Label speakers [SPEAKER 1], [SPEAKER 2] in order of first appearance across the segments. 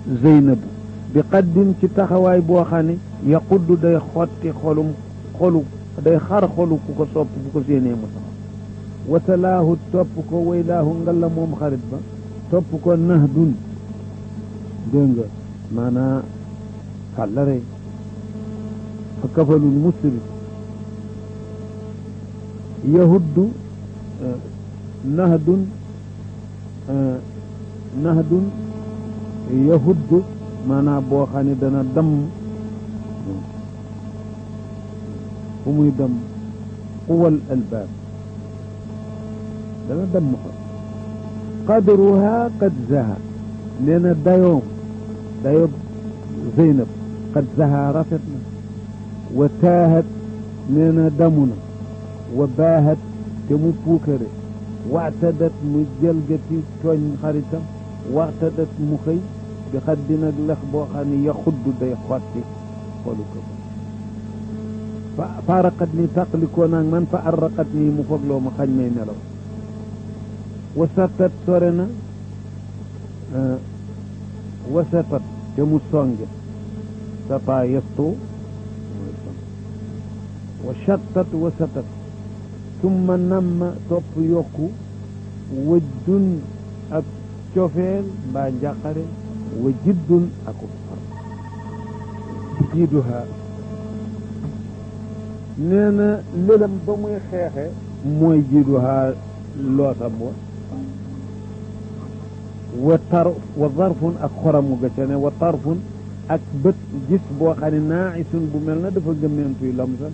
[SPEAKER 1] zeynabu bi qaddin ci taxawaay boo xam ne yaquddu day xotti xolum xolu day xar xolu ku ko sopp bu ko séenee mu taxaw wasalaahu topp ko waylaahu ngalla moom xarit ba topp ko nahdun dégg nga maanaa fàllare fa kafalul musri yahuddu nahdun nahdun yahuddu maanaa boo xam ne dana damm fu muy damm quwal albaab dana damm fa qadruha qad zaha nee na dayoom dayoob zeynab qad zaha rafet na wa taahat nee na damu na wa baahat te mu puukare waxtadat mu jalgati tooñ xaritam waxtadat mu xëy bi xaddi nag lex boo xam ne yaxudd day xotti xolu ko fa faaraqat ni tàqalikoo naag man fa arraqat nii mu fogloo ma xañ may nelaw wasatat sore na wasatat te mu songe sata yestu wa chattat wasatat summa namma topp yokku wëjdun ak cofeel mbaa njàqare wa jiddun aku far jiiduha nee na lëlam ba muy xeexe mooy jiiduha loosam wa wa tar wa zarfun ak xoramu ga ca ne wa tarfun ak bët gis boo xam ne naa'isun bu mel na dafa gëmmeentuy lamsal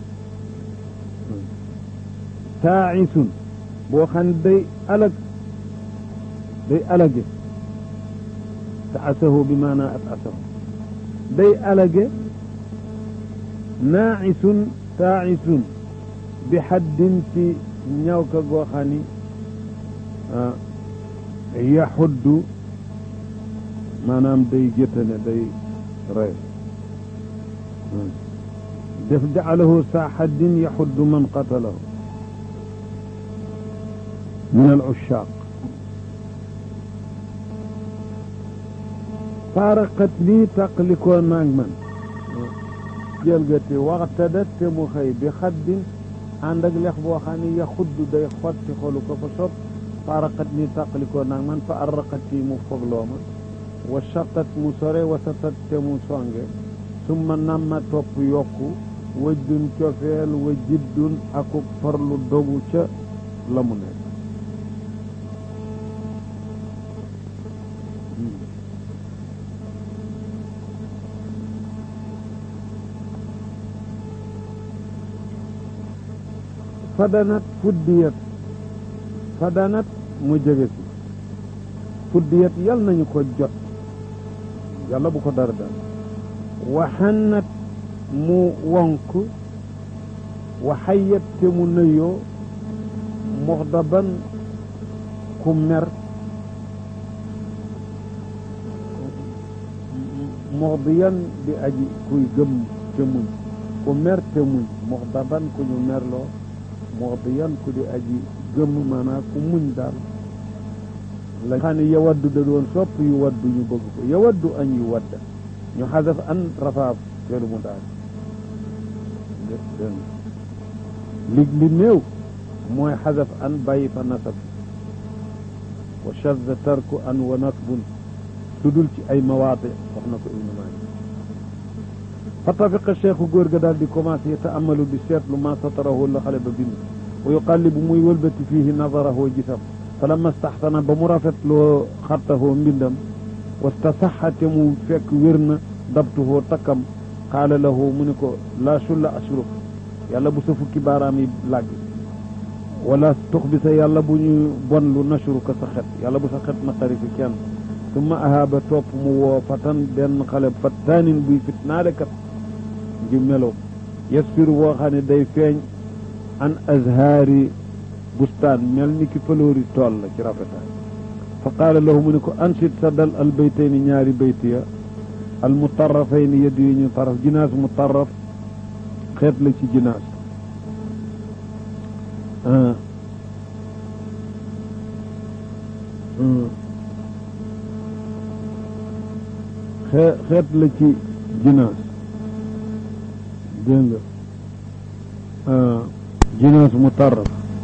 [SPEAKER 1] taa'isun boo xam ne day alag day alage te asahu bi maanaa at asahu day alage naa'isun taa'isun bi xaddin ci ñaw ka goo xam ni yaxuddu maanaam day jëttane day rey def jacalahu saa xaddin yaxuddu man qatalahu min al ushaaq faaraqat lii taqlikoo naag man jëlgati waxtadat te mu xëy bi xaddin ànd ak lex boo xam ne yaxuddu day xotti xolu ko fa sopp faaraqat ni tàqalikoo naag man fa arraqat yi mu fogloo ma wa chattat mu sore wa satat te mu songe summa namma topp yokku wëjdun cofeel wa jiddun akuk farlu dogu ca la mu nekk fadanat fuddiyat fadanat mu jege si fuddiyat yal nañu ko jot yàlla bu ko dara dal waxannat mu wonk waxayat te mu nëyoo moxdaban ku mer moxdiyan di aji kuy gëm te muñ ku mer te muñ moxdaban ku ñu merloo moxdiyan ku di aji gëm maanaam ku muñ daal la xam ne yawaddu da doon sopp yu waddu ñu bëgg ko yawaddu añ yu wadda ñu xasaf an rafaaf feelu mu daal lig li néew mooy xasaf an bàyyi fa nasab wa shadda tarku an wa nasbun tudul ci ay mawaate wax na ko ibnu maalik fa tafiqa cheikhu góor ga daal di commencé taamalu di seetlu ma satarahu la xale ba bind wa yuqallibu muy wëlbati fiihi nazarahu gisam fa lamma staxsana ba mu rafetloo xattahoo mbindam wastasaxate mu fekk wér na dabtuhoo takkam qaala lahu mu ni ko laa sulla ashruk yàlla bu sa fukki baaraam yi làgg wala tux bi sa yàlla bu ñu bon lu nashruka sa xet yàlla bu sa xet na xari fi kenn summa ahaaba topp mu woo fatan benn xale fattaanin buy fitnaale kat ngi melo yasfiru boo xam ne day feeñ an azhaari bustaan mel ni ki faloori tool la ci rafetaay fa qaala lahu mu ne ko ansit sa dal al baytayni ñaari bayt ya al mutarrafayni yedd yu ñu taraf jinaas mutarraf xeet la ci jinaas xee xeet la ci jinaas dégg nga jinaas mu tarraf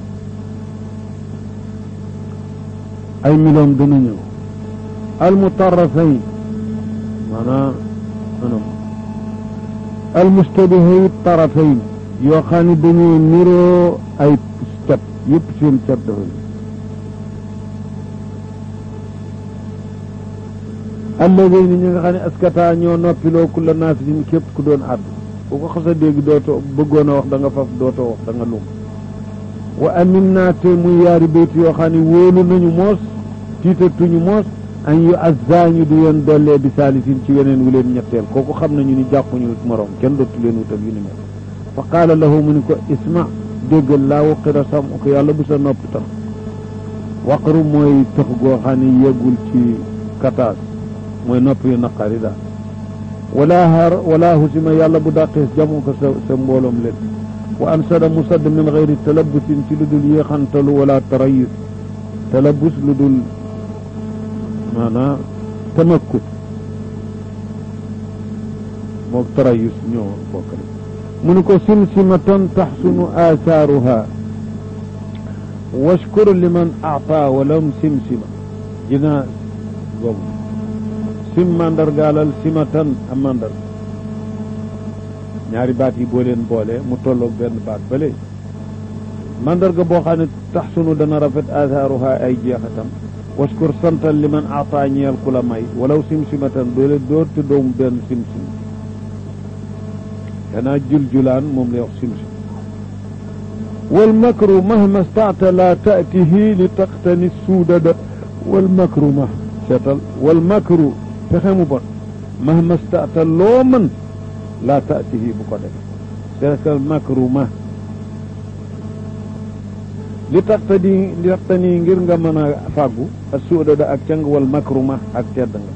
[SPEAKER 1] ay miloom dana ñëw al mutarrafayn maanaam anam al mustabihay tarafayn yoo xam ne dañoo niroo ay cat yëpp seen cat dafa alladina ñi nga xam ne askata ñoo noppiloo kulla naasirin képp ku doon àddu bu ko xasa dégg dootoo bëggoon a wax da nga faf dootoo wax da nga lum wa amin naa te muy yaari bayt yoo xam ne wóolu nañu moos tiitatuñu moos an yu azza ñu du leen dollee bi saalisin ci weneen wu leen ñetteel kooku xam nañu ni jàppuñu morom kenn dootu leen wutal yu ni mel fa qaala lahu mu ni ko isma déggal laa waqira sam ko yàlla bu sa nopp tax waqru mooy tëx goo xam ne yeggul ci kataas mooy nopp yu naqari daal wala har wala husima yàlla bu dàqees jamu ko sa sa mbooloom leen wa ansada musadd min gayri talabusin ci lu dul yéexantalu wala tarayus talabus lu dul maanaam tamakkut moog tarayus ñoo bokk rek mu ni ko simsimatan taxsunu aasaaruha washkur liman aata walam simsima jinaa boobu sim mandargaalal simatan am mandar ñaari baat yi boo leen boole mu tolloog benn baat bële mandarga boo xam ne taxsunu dana rafet aasaaruha ay jeexatam waskur santal liman aata ñeel ku la may walaw simsimatan doole door te doomu benn simsim danaa juljulaan moom lay wax simsim wal makru mahma staata la taatihi li taqtani suudada wal makru ma seetal wal makru pexe mu bon mahma staata loo mën la taatihi bu ko def seetal makru ma li taxtani li taxtani ngir nga mën a fàggu ak suudada ak cang wal makru ma ak tedd nga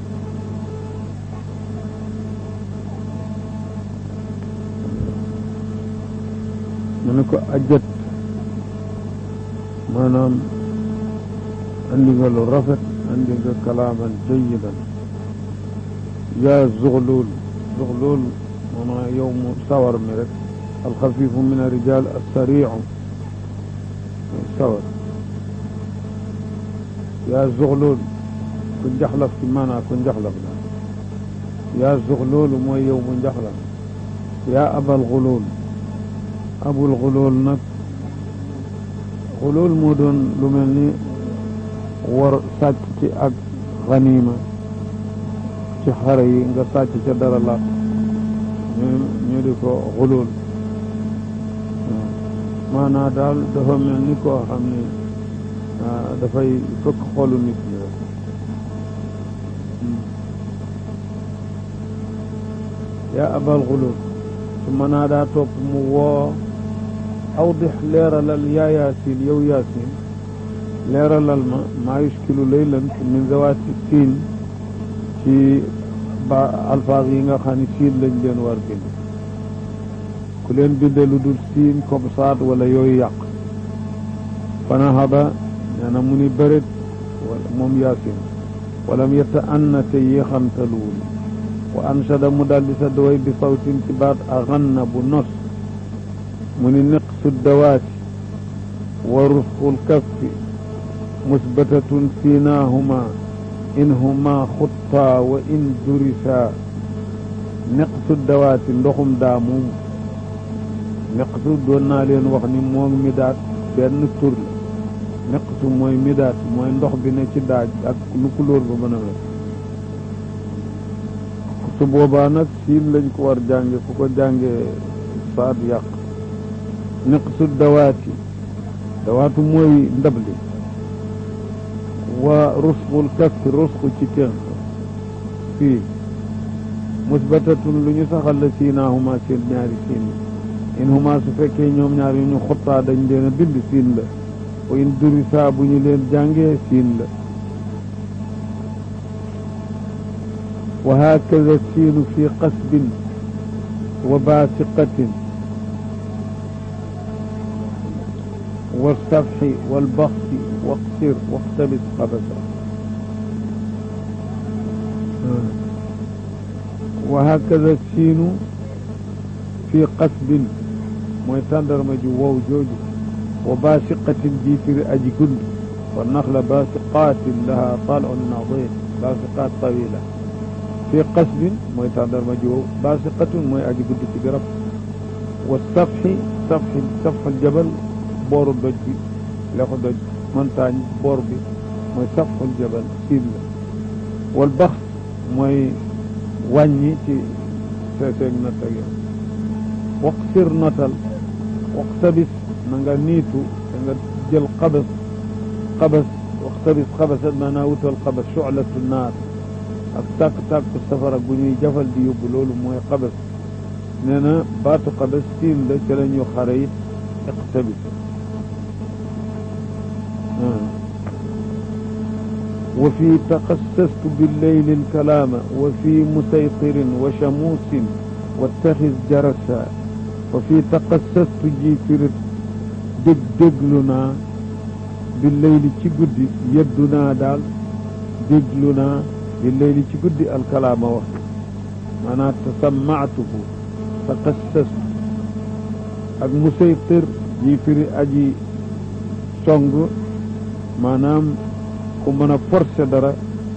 [SPEAKER 1] mu ne ko ajjat maanaam andi nga lu rafet andi nga kalaaman jayidan yaa zuxluul zuxluul maanaam yow mu sawar mi rek alxafifu min arijal assariu sawar yaa zuxluul ku njaxlaf ci maanaa ku njaxlaf la yaa zuxluul mooy yow mu njaxlaf yaa abal xuluul abul xulool nag xulool moo doon lu mel ni war sàcc ci ak xaniima ci xare yi nga sàcc ca dara la ñu ñu di ko xulool maanaa daal dafa mel ni koo xam ne dafay fëkk xolu nit ñi rek yaa abal xulool su mënaa daa topp mu woo awdix leeralal yaa yaasin yow yaasin leeralal ma maa yuskilu laylan min zawaati siin ci ba alfaaz yi nga xam ne siin lañ leen war bind ku leen binde lu dul siin comme saat wala yooyu yàq fanahaba nee na mu ni bërit moom yaasin walam yetta anna te yéexantaluwul wa anshada mu daldi sa daway bi sawtin ci baat a ganna bu nos mu ni niqsu dawaati wa rusqul kaffi musbatatun fiinaahuma in huma xuttaa wa in durisaa niqsu dawaati ndoxum daa moom niqsu doon naa leen wax ni moom midaat benn tur la niqsu mooy midaat mooy ndox bi ne ci daaj ak lu kulóor ba mën a mel su boobaa nag siin lañ ko war jànge ku ko jànge saat yàq niqsu dawaati dawaatu mooy ndab li wa rusqul kaffi rusqu ci tenq fii musbatatun lu ñu saxal la siinaahuma seen ñaari siin in huma su fekkee ñoom ñaar yu ñu xuttaa dañ leen a bind siin la wa in durisa bu ñu leen jàngee siin la wa hakaza siinu fi qasbin wa baasiqatin wa safxi walbaxsi waqsir waxtabis xabasa wa hakada siinu fi qasbin mooy tàndarma ju wow jooju wa baasiqatin ji firi aji gund wa naxla baasiqaatin laha talun nadir baasiqaat tawila fi qasbin mooy tàndarma ju wow baasiqatun mooy aji gund ci garab wa safxi safxi safxal jabal booru doj bi lexu doj montagne boor bi mooy safxul jabal siin la wal bax mooy wàññi ci seeseeg natt ak yow waqsir notal waqtabis na nga niitu da nga jël xabas xabas waqtabis xabasat maanaa wutal xabas shu'latu naar ak tàkk-tàkk safara gu ñuy jafal di yóbbu loolu mooy xabas nee na baatu xabas siin la ca la ñu xare it iqtabis wa fi taqassastu billeyli alkalaama wa fi musaytirin wa shamuusin wattaxis jarasa wa fi taqassastu ji firit dég déglu naa billeyli ci guddi yeddu naa daal déglu naa billeyli ci guddi alkalaama wax maanaam tasammaatuhu taqassastu ak musaytir ji firi aji song maanaam ku mën a forcer dara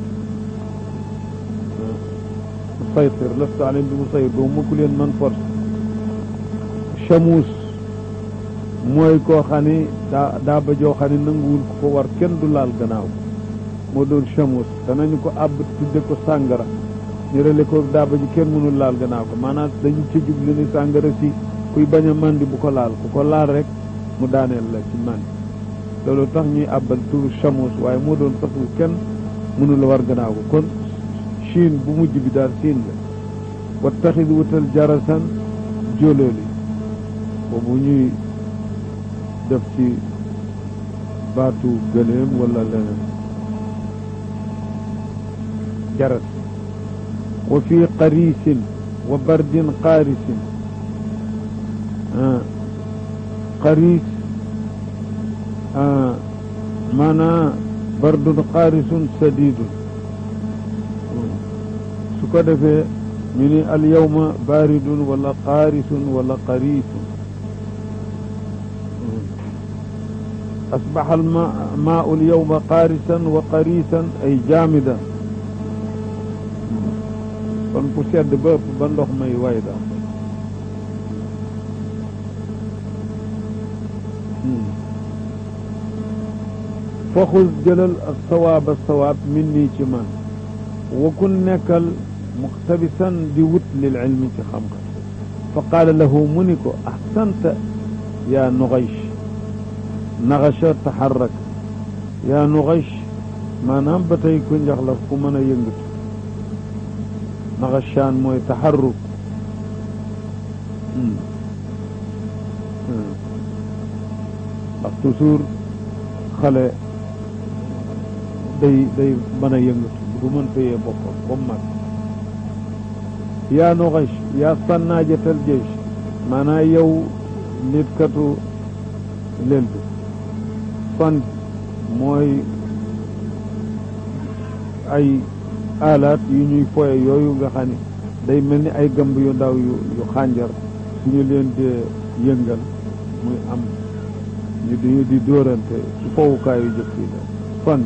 [SPEAKER 1] musaytir lastu alayhim bi musaytir doo mukk leen man force chamuus mooy koo xam ne daa daa ba joo xam ne nanguwul ku ko war kenn du laal gannaaw moo doon chamuus danañu ko àbb tudde ko sàngara ñu rele ko daa ba ji kenn mënul laal gannaaw ko maanaam dañu ci jublu ni sàngara si kuy bañ a mandi bu ko laal ku ko laal rek mu daaneel la ci mandi loolu tax ñuy àbbal turu chamus waaye moo doon sax lu kenn mënu la war gannaaw ko kon Chine bu mujj bi daal siin la wa taxit wutal jarasan jóolóoli boobu ñuy def ci baatu gëléem wala leneen jaras wa fi qarisin wa bardin qaarisin qaris maanaa bardun qaarisun sadidun su ko defee ñu ni al yawma baridun wala qaarisun wala qarisun asbaxa al maau al yawma qaarisan wa qarisan ay jaamidan kon fu sedd ba ëpp ba ndox may way daal faxus jëlal ak sawaab a sawaab min nii ci man wa kun nekkal muqtabisan di wut lil ilmi ci xam-xam fa qaala lahu mu ni ko ahsanta yaa nuxaych naxacha taxarrak yaa nuxaych maanaam ba tey ku njaxlaf ku mën a yëngatu naxachaan mooy taxarruk ndax toujours xale day day mën a yëngatu du mën téye boppam ba mag yaa nuxash yaa sànnaajatal jeesh maanaa yow nit katu lel bi fan mooy ay alaat yu ñuy foye yooyu nga xam ne day mel ni ay gëmb yu ndaw yu yu xànjar suñu leen dee yëngal muy am ñu di di dóorante ci fowukaayu jëkk yi la fan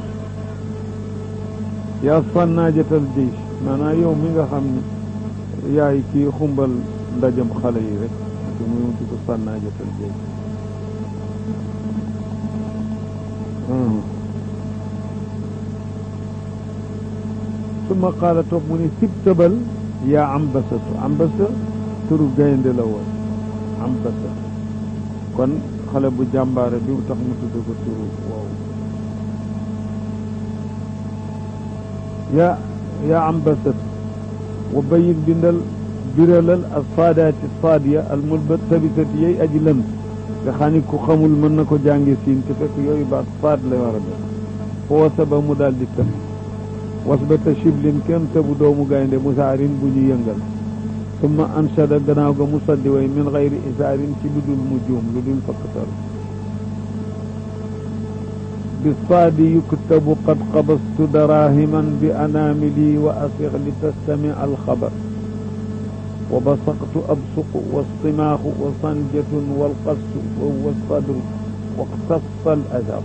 [SPEAKER 1] yaa fannaajatal jiish maanaam yow mi nga xam ne yaay kii xumbal ndajam xale yi rek te muy di ko fannaajatal jiish summa qaala toog mu ni sib tëbal yaa ambasatu ambasa turu gaynde la woon ambasa kon xale bu jàmbaare bi tax mu tudd ko turu woowu yaa yaa ambasatu wa bayin bindal biralal al saadaati saadiya al multabisati yey aji lënt nga xam ni ku xamul mën na ko jànge siin te fekk yooyu baat saad lay war a def foo wasaba mu daal di tëb wasbata shiblin kenn tëbu doomu gaynde musaarin bu ñu yëngal summa anshada gannaaw ga mu saddi way min xayri isaarin ci lu dul mu juum lu dul fakkatal bi saadi yuktabu qad qabastu darahiman bi anaamili wa asix li tastami alxabar wa basaqtu absuqu wastimaaxu wa sanjatun walqastu wa huwa sadru waqtassa al azar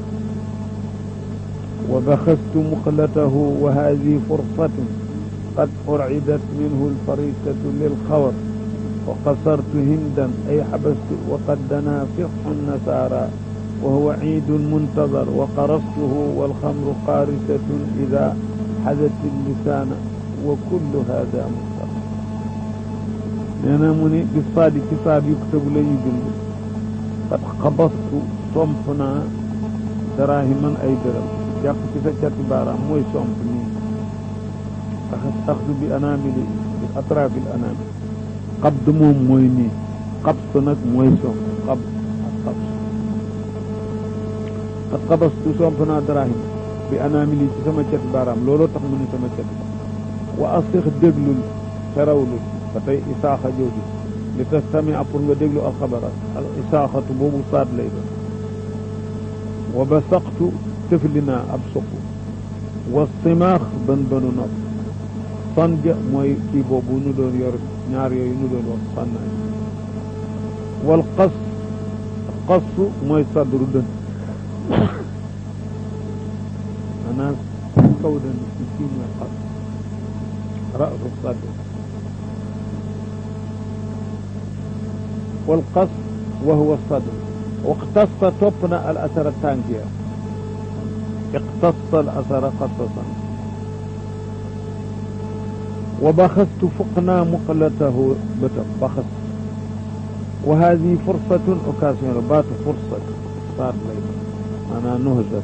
[SPEAKER 1] wa baxastu muqlatahu wa hadi fursatun qad urcidat minhu alfarisatu lilxawar wa qasartu hindan ay xabastu wa qad danaa fisxu nasaara wa huwa ciidun muntadar wa qarastuhu walxamru qaarisatun ida xadat lisaana wa kullu hada muxtar nee na mu ni bi saadi ci saad yuktabu la ñu bind qad xabastu somp naa daraahiman ay dërëm jàpp ci sa cati baaraam mooy somp nii axas axdu bi anaamili bi atrafil anaamil xabd moom mooy nii xabs nag mooy somp xab ak xabs qad xabastu somp naa darahim bi anaamili ci sama cati baaraam looloo tax mu ni sama cati wa asix déglul xerawlul ba tey isaaxa jooju li tastamia pour nga déglu alxabara al isaaxatu boobu saat lay doon wa basaqtu tëfli naa ab suq wa simaax bën bënu nopp sanja mooy kii boobu nu doon yor ñaar yooyu nu doon wax sànnaay wal qas qasu mooy sadru dën maanaam kaw dën ci kii mooy qas rasu sadr wal qas wa huwa sadr waqtassa topp na al asara tànkiya iqtassa al asara qasasan wa baxastu fuq naa muqlatahu bëtam baxas wa hadi fursatun occasion la baatu fursat saat lay maanaam nuhsat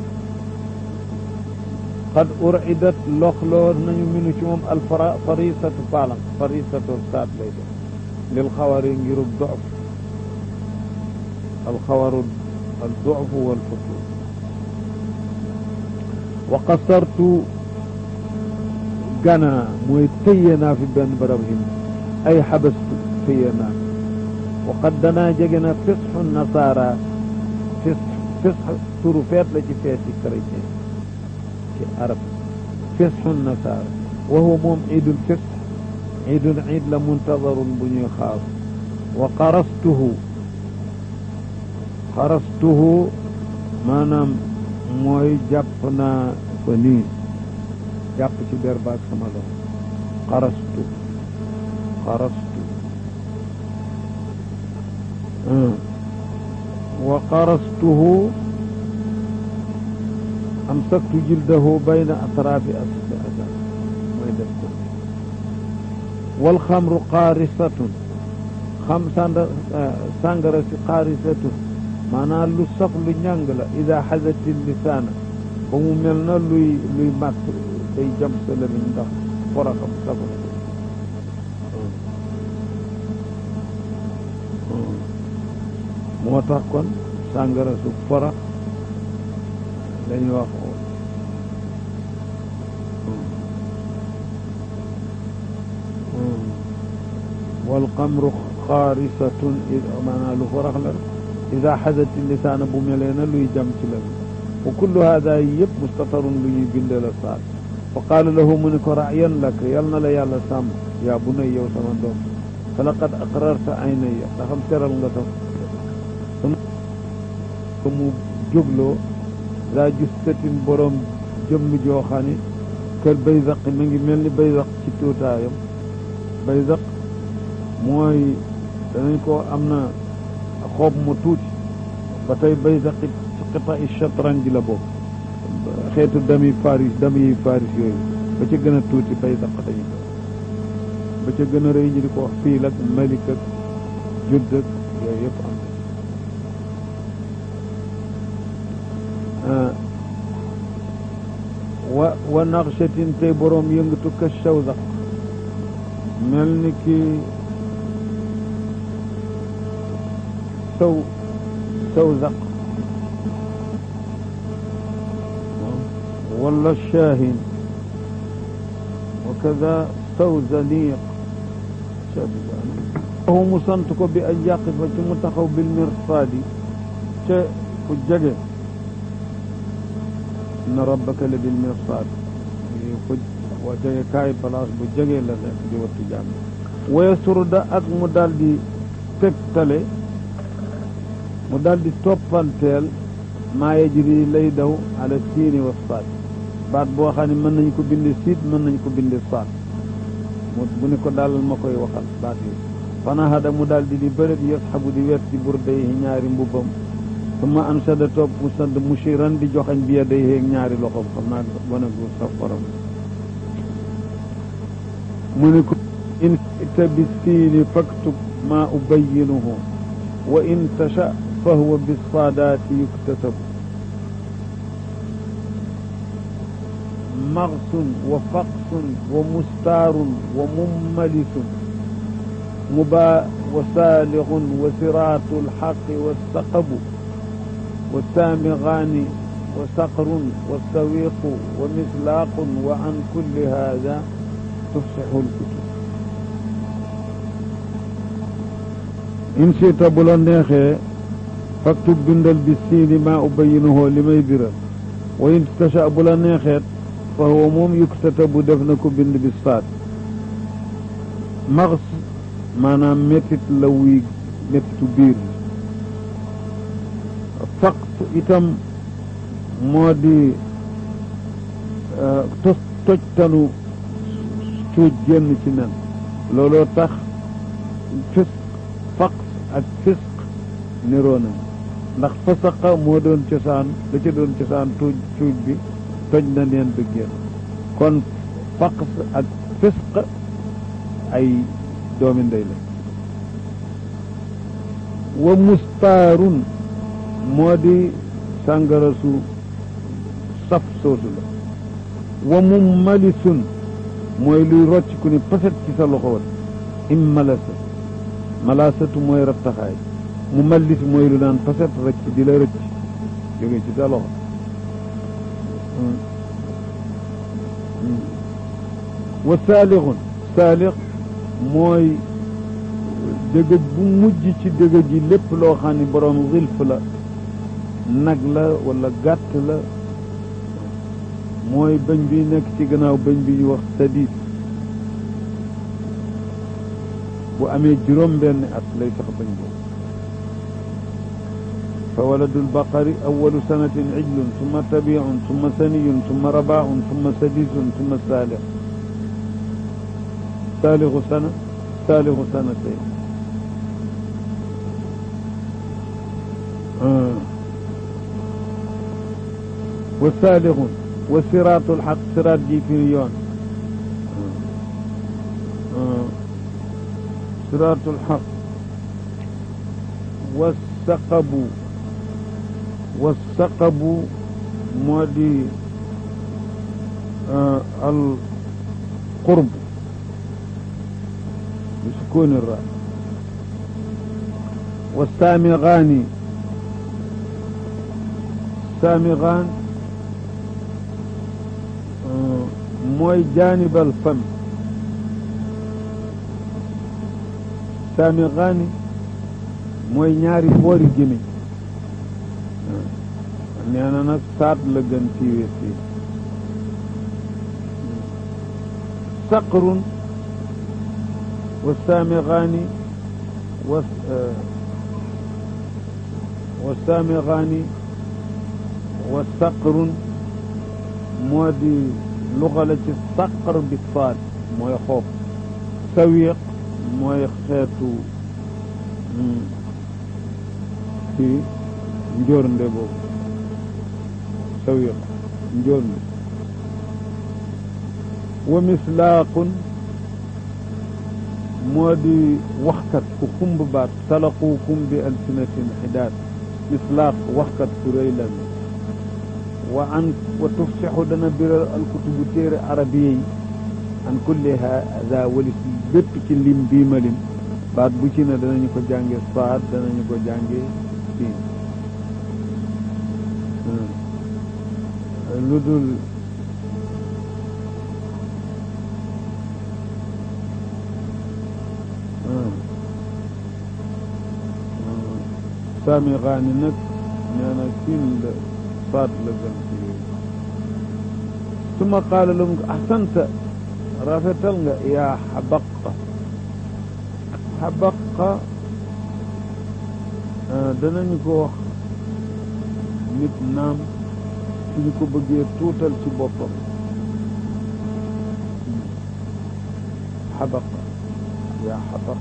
[SPEAKER 1] qad uridat loxloo nañu minu ci moom al farisatu paalam farisatu saat lay def lil xawari ngirub dof alxawaru الضعف والفتور وقصرت gana mooy tëye naa fi benn barab him ay xabastu tëye naa wa qad danaa jege na fisxu nasaara fis fisx turu feet la ci feeti chrétien ci arab fisxu nasaara wa huwa moom iidul fisx iidul iid la muntadarun bu ñuy xaar wa qarastuhu xarastuhu maanaam mooy jàpp naa fa nii jàpp ci der baag sama loxo xarastu xarastu wa xarastuhu amsaktu jildahu bayna atraafi asfata mooy def ko wal xamru xaarisatun xam sanda sàngara si xaarisatun maanaam lu saf lu ñàng la ida xasati lisaana ba mu mel na luy luy màtt day jam sa lamiñ ndax foroxam safu moo tax kon sàngara su forox lañuy wax wal xamru xaarisatun maanaam lu forox la ida xasati lisaana bu melee na luy jam ci lamiñ wa kullu hada yëpp mustatarun lu ñuy binde la saat fa qaala lahu mu ne ko rayan lak yal na la yàlla sàmm yaa bu nay yow sama doom fa laqad aqrarta aynaya ndaxam teral nga tax ko mu jógloo daa justatin borom jëmm joo xam ne kër bayzaq mi ngi mel ni bayzaq ci tuutaayam bayzaq mooy danañ ko am na xoob mu tuuti ba tey bayzaq ci qita i chatran ji la bokk xeetu dami faris dami yi faris yooyu ba ca gën a tuuti bayzaq dañu ko ba ca gën a rëy ñi di ko wax fiil ak malik ak judd ak yooyu yëpp am wa wa naqshatin tey boroom yëngatu ka shawzaq mel ni ki saw sawzaq wala shaahin wa kada sawzaniq waxu mu sant ko bi ay yaqifa ci mu taxaw bil mirsaadi ca fu jege inna rabbaka la bil mirsaad fu boo jege kaay place bu jege la nekk di wattu jàmm waya surda ak mu daldi tegtale mu daldi toppanteel maa yajri lay daw ala siini wa saad baat boo xam ne mën nañ ko binde siit mën nañ ko binde saad mu bu ni ko dalal ma koy waxal baat yi fanahada mu daldi di bërëb yasxabu di wet ci burday yi ñaari mbubbam suma ansada topp mu sant mushiran di joxañ bi yaday yeeg ñaari loxoom xam naa wana gu saf borom mu ni ko in ita bi siini faktub maa ubayinuhu wa in tasha fa huwa bisaadaati yuktasabu magsun wa faqsun wa mustaarun wa mummalisun mubaa wa saalixun wa siraatu alxaqi wa saqabu wa saamigaani wa saqrun wa sawiqu wa mislaaqun wa an kulli haada tufsixu lkutub in siita bu la neexee faktub bindal bi siini maa ubayinuhoo li may biral wa in tasha bu la neexeet fa huwa moom yuktatabu def na ko bind bi saat max maanaam méttit la wuy méttitu biir faqt itam moo di tos tojtanu cuuj génn ci nen looloo tax fisq faqs ak fisq niroo nañ ndax fasaqa moo doon cosaan da ca doon cosaan tuuj cuuj bi toj na neen ba génn kon faqs ak fisq ay doomi ndey la wa mustaarun moo di sàngara su saf soosu la wa mummalisun mooy luy rocc ku ni paset ci sa loxo wat immalasa malaasatu mooy rattaxaay mu mallis mooy lu naan paset rëcc di la rëcc jóge ci sa loxo wa saalixun saalix mooy dëgëj bu mujj ci dëgëj yi lépp loo xam ne boroom xilf la nag la wala gàtt la mooy bëñ bi nekk ci gannaaw bëñ bi ñu wax sadiid bu amee juróom benn at lay sax bëñ boobu fa waladul baqari awalu sanatin ijlun summa tabiun summa saniyun summa rabaun summa sadisun summa saalix saalixu sana saalixu sanatayn wa saalixun wa siraatul xaq siraat ji firi yoon siraatul xaq wa saqabu wa saqabu moo di al qurb bi sukuuni ra wa saamigaani saamigaan mooy jaanibal fam saamigaani mooy ñaari boori gémmiñ nee na nag saat la gën siiwee fii saqrun wa saamigaani wa wa saamigaani wa saqrun moo di luxala ci saqr bi faat mooy xoob sawiq mooy xeetu ci njoornde boobu sawiq njoornde wa mislaaqun moo di waxkat ku xumb baat salaquukum bi alsinatin xidaat mislaaq waxkat ku rëy la wa an wa tufsixu dana biral alkutubu téere arabiya yi an kulli hada walis bépp ci lim bii ma lim baat bu ci ne danañu ko jànge saad danañu ko jànge siin lu dul saami xaani nag nee na siin la saad la gën ci yooyu suma qaala lahum ahsanta rafetal nga yaa xabaqa xabaqa danañu ko wax nit naam suñu ko bëggee tuutal ci boppam xabaqa yaa xabaq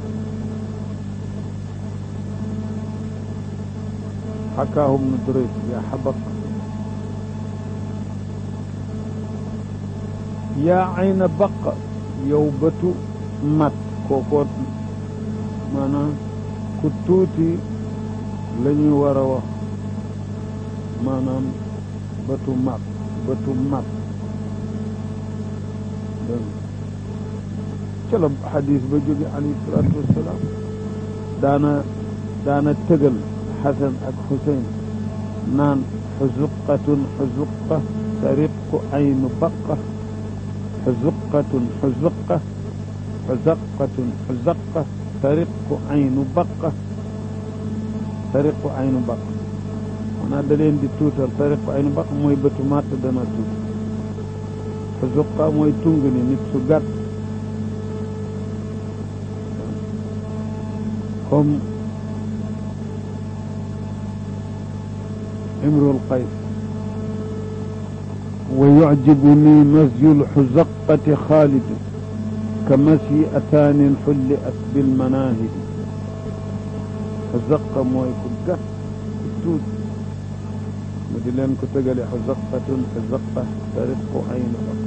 [SPEAKER 1] xakaahum nu durayt yaa xabaq yaa ayna baq yow bëtu mat kookoo maanaam ku tuuti la ñuy war a wax maanaam bëtu mat bëtu mat ca la xadis ba jóge alayhi salaatu wassalaam daana daana tëgal xasan ak xuseyn naan xuzuqatun xuzuqa tariqu aynu baqa xuzuqatun xuzuqa xuzaqatun xuzaqa tariqu aynu baqa tariqu aynu baqa maanaam da leen di tuutal tariqu aynu baqa mooy bëtu màtt dana tuut xuzuqa mooy tung ni nit su gàtt comme imrul qays wa yucjibuni masyu lxuzaqati xaalid ka masyi ataanin xulliat bilmanahidi xuzaqa mooy ku gàtt ku tuut mu di leen ko tëgale xuzaqatun xuzaqa tariqu aynu baq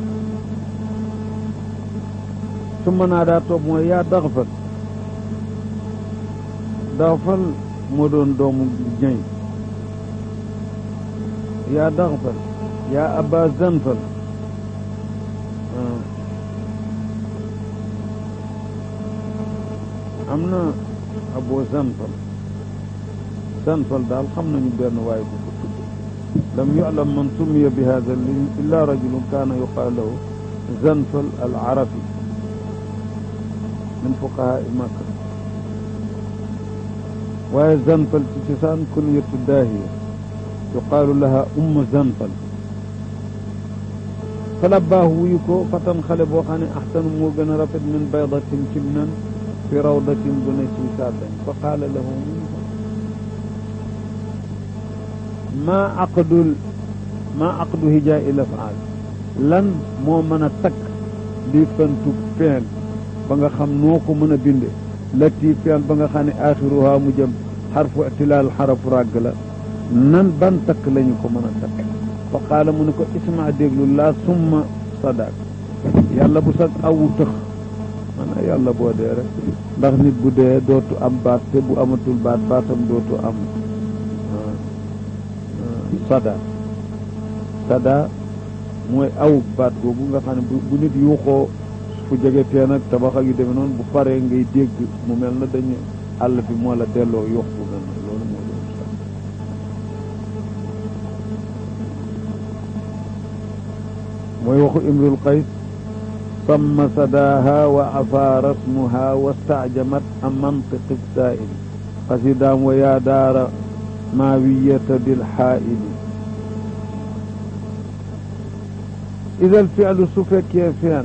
[SPEAKER 1] summa naa daa toog mooy yaa daxfal daxfal moo doon doomu ñay yaa daxfal yaa aba zanfal am na abo zanfal zanfal daal xam nañu benn waaye bu ko tudd lam yuclam man summiya bi hada illa rajulun kaana yuqaal lahu zanfal al arafi min fuqahaa makka waaye zanfal ci cosaan kunyatu daahiya yuqaalu laha umma zanfal falabbaahu wuyu ko fatan xale boo xam ne axsanu moo gën a rafet min baydatin cim nan fi rawdatin bu ne ci sàddañ fa qaala lahu maa aqdul maa aqdu hijaa il afaal lan moo mën a takk li fantu feel ba nga xam noo ko mën a binde lati feel ba nga xam ne axiruha mu jëm xarfu itilaal xarafu ràgg la nan ban takk lañu ko mën a takk fa qaala mu ne ko isma déglu laa summa sadak yàlla bu sag awu tëx maanaam yàlla boo dee rek ndax nit bu dee dootu am baat te bu amatul baat baatam dootu am sada sada mooy aw baat googu nga xam ne bu nit yuuxoo fu jege teen ak tabax ak yu demee noonu bu paree ngay dégg mu mel na dañu àll bi moo la delloo yuux bu mel na loolu moo doon sax mooy waxu imrul qays samma sadaaha wa afaa rasmuha wastaajamat am mantiqi saa'ili xasidaam wa yaa daara maawiyata bilxaa'ili ida alfi'lu su fekkee fi'l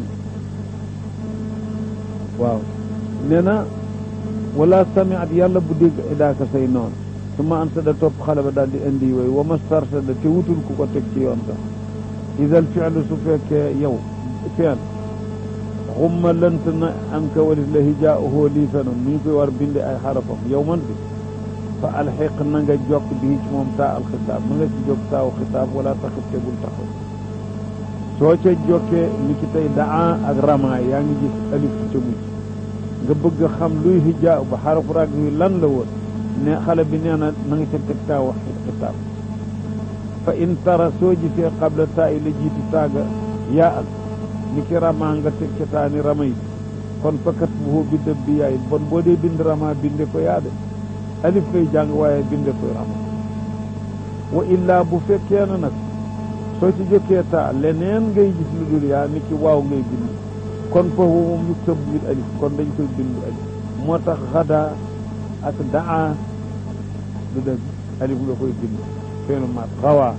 [SPEAKER 1] waaw nee na wala samiat yàlla bu dégg idaaka say noon su ma an sada topp xale ba daal di indi way wa ma starsada te wutul ku ko teg ci yoon sax ida alfi'lu su fekkee yow fi'l xumma lënt na an ka walit la hijaa'uhu lii fenam nu ñu koy war binde ay xarafam yow man bi fa alxiq na nga jokk bii ci moom taa alxitaab na nga ci jokk taaw xitaab wala taxit te bul taxaw soo ca jokkee ni ki tey daa ak rama yaa ngi gis alif ca mujj nga bëgg xam luy hijaa ba xarafu rag yu lan la woon ne xale bi nee na na nga ca teg taaw xitaab fa in tara soo gisee qabla taa yi la jiitu taaga yaa al ni ki rama nga teg ca taa ni rama yi kon fakat bu bi dëb bi yaay bon boo dee bind rama binde ko yaa de alif ngay jàng waaye binde ko rama wa illaa bu fekkee na nag soo ci jokkee taa leneen ngay gis lu dul yaa ni ki waaw ngay bind kon foofu moom ñu tëb nit alif kon dañ koy bind alif moo tax xadaa ak daa du dëgg alif nga koy bind feenu maat xawaa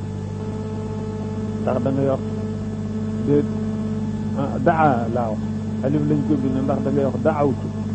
[SPEAKER 1] ndax da nga yor déet daa laa wax alif lañ ko bind ndax da ngay wax daawtu